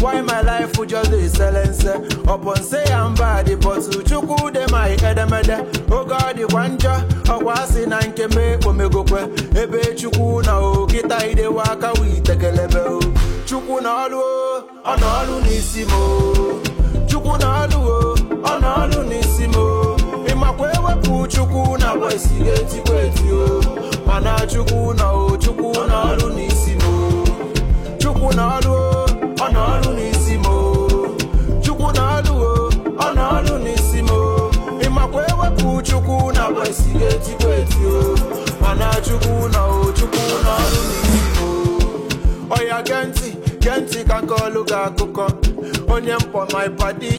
Why my life would just dey silence? Upon say I'm bad, but chukwu dey my edemede. Oh God, kwanja, ọkwa asị na nke m ekpomegokwe. Ebe chukwu na o kịta ide waka witekelebe o. Chukwu na ọlụ o, ọ na ọlụ n'isi m o. Chukwu na ọlụ o, ọ na ọlụ n'isi m o. Ịmakwa ewepụ chukwu na agba isi ga-etikwa eti o. Mana chukwu na o, chukwu na ọlụ n'isi m o. Chukwu na ọlụ o, ọ na ọlụ n'isi m o. Chukwu na ọlụ o, ọ na ọlụ n'isi m o. Ịmakwa ewepụ chukwu na agba isi ga-etikwa eti o. Mana chukwu na o, chukwu na ọlụ n'isi m o. Oya gee ntị, gee ntị ka nke ọlụ gị akụkọ. Onye mkpọ my padi